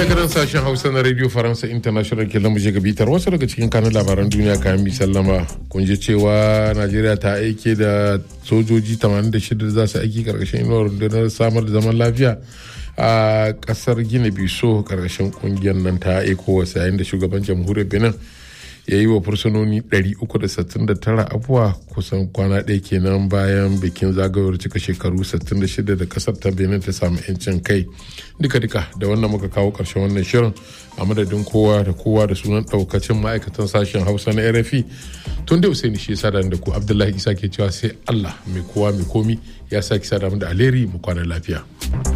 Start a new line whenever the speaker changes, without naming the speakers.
daga nan sashen hausa na radio faransa international ke lamu ga bitar wasu daga cikin kanun labaran duniya kayan sallama kun ji cewa najeriya ta aike da sojoji 86 da za su aiki karkashin inuwar rundunar samar da zaman lafiya a kasar gina biso karkashin kungiyar nan ta ecowas yayin da shugaban jamhuriyar benin ya yi wa fursunoni 369 abuwa kusan kwana ɗaya kenan bayan bikin zagayowar cika shekaru 66 da kasar ta benin ta samu 'yancin kai duka-duka da wannan muka kawo ƙarshen wannan shirin a madadin kowa da kowa da sunan ɗaukacin ma'aikatan sashen hausa na rfi tun da usaini shi sada da ku abdullahi isa ke cewa sai allah mai kowa mai komi ya sake sada da alheri mu kwana lafiya.